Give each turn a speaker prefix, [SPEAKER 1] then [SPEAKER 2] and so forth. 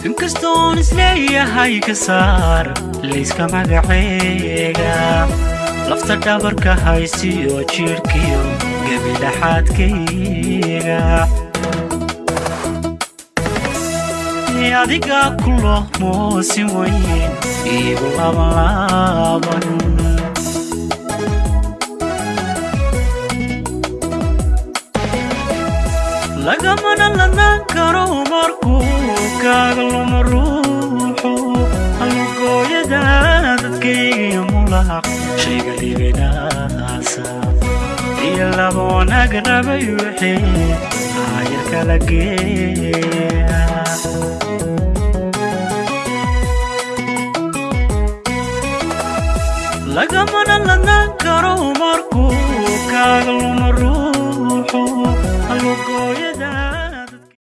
[SPEAKER 1] inkastoon isleeyahay ka saar layska magaceega lafta dhabarka haysiyo jidhkiyo gebidhaxaadkayga adigaa ku loo moosi weyn iigu labanlaaban lagamana ladnaan karo markuu kaaga luma ruuxu halugooyada dadkaygiyo mulaq shayga libinaasa iyo laba wanaag rabay wixii aayar kala geeya lagamana ladnaan karo markuu kaaga luma ruux